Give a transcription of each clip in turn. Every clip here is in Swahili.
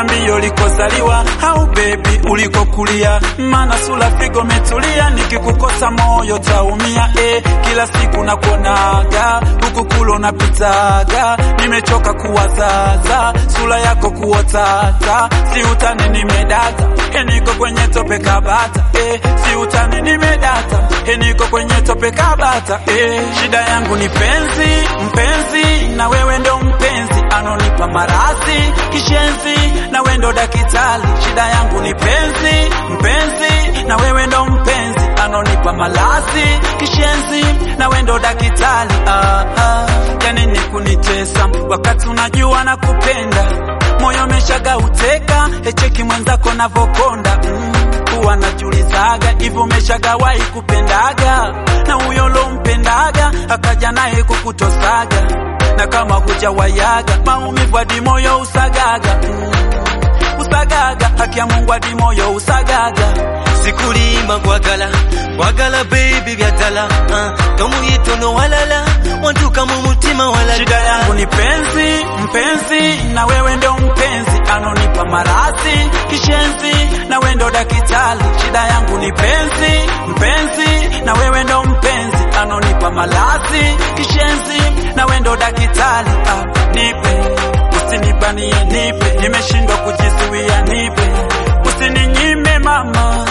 niambie ulikozaliwa au bebi ulikokulia, maana sura figo metulia, nikikukosa moyo taumia. Eh, kila siku nakuonaga huku kulo napitaga, nimechoka kuwazaza sura yako kuotata, si utani nimedata, eh, niko kwenye tope kabata, eh, si utani nimedata, eh, niko kwenye tope kabata, eh, shida yangu ni penzi, mpenzi na wewe ndo mpenzi anonipa maradhi kishenzi, na wewe ndo dakitali. Shida yangu ni penzi, mpenzi na wewe ndo mpenzi anonipa maradhi kishenzi, na wewe ndo dakitali. Ah, ah. Yani ni kunitesa wakati unajua na kupenda, moyo umeshaga uteka, echeki mwenzako navokonda mm. Huwa najulizaga hivi umeshagawahi kupendaga na huyo lompendaga akaja naye kukutosaga na kama hujawayaga maumivu hadi moyo usagaga mm. usagaga haki ya Mungu hadi moyo usagaga sikulima kwagala kwagala baby byadala uh, tomuyitono walala wantuka mu mutima walala Shida yangu ni penzi, mpenzi na wewe ndo mpenzi anonipa maradhi kishenzi, na wewe ndo dakitali. Shida yangu ni penzi, mpenzi na wewe ndo mpenzi anonipa maradhi kishenzi, na wewe ndo dakitali. Ah, nipe usinibanie, nipe, nimeshindwa kujizuia, nipe usininyime mama.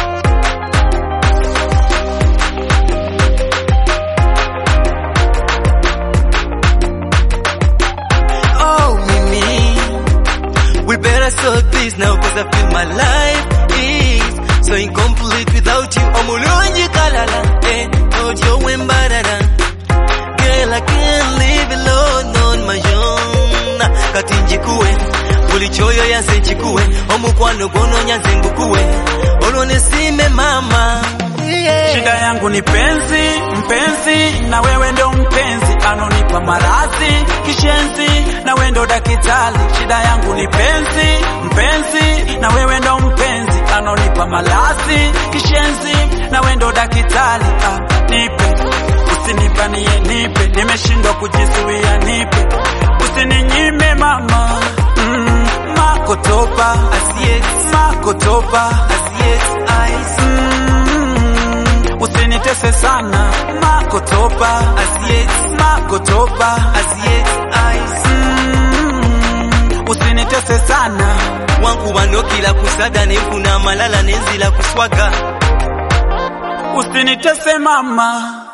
oh mimi we better sort this now cause I feel my life is so incomplete without you omulungi kalala eh ojo wembarara girl I can't live alone on my own kati njikuwe buli kyoyo yanse nkikuwe omukwano gwono nyanze ngukuwe olwo nesime mama yeah. Shida yangu ni penzi, mpenzi na wewe ndo mpenzi anonipa maradhi kishenzi, na wewe ndo dakitali. Shida yangu ni penzi, mpenzi na wewe ndo mpenzi anonipa maradhi kishenzi, na wewe ndo dakitali. Ah, nipe usinibanie, nipe, nimeshindwa kujizuia, nipe usininyime mama. Mm, makotopa Asiyex, makotopa Asiyex eyes, Mm, usinitese sana makotopa Asiyex, makotopa Asiyex eyes. Mm, usinitese sana wankubandokila kusaga nenfuna amalala nenzila kuswaga usinitese mama